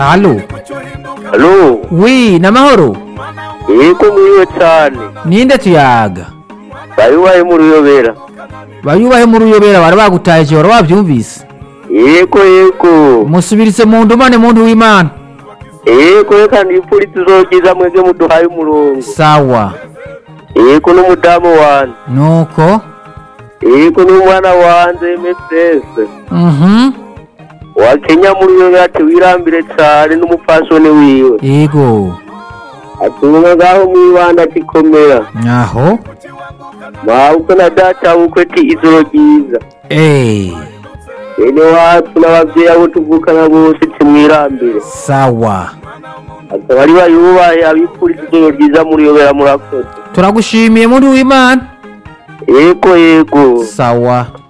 Halo. Halo, Wi, namahoro. yego muriwe cyane Ninde tuyaga? bayiwaye mu ruyobera Bayubahe mu ruyobera bari bagutaye cyo wabyumvise. yego yego Musubirise mu ndumane muntu w'Imana. yego reka nipfuri tuzogiza mwebwe muduhaye umurongo Sawa. yego n'umudamu wanje Nuko. yego n'umwana wanje mss Mhm. wa kenya mu ruyobera ati wirambire cyane n'umupfasoni wiwe Yego. atunga ngaho mwibanda akikomera Aho. mabukwe na data bukwe ati ijoro ryiza Eh. bene wacu n'abavyeyi abo tuvukana bose timwirambire Sawa. akaba ari bayubahe abipfuriza ijoro ryiza muriyobera murakoze Turagushimiye muntu w'Imana. yego yego Sawa.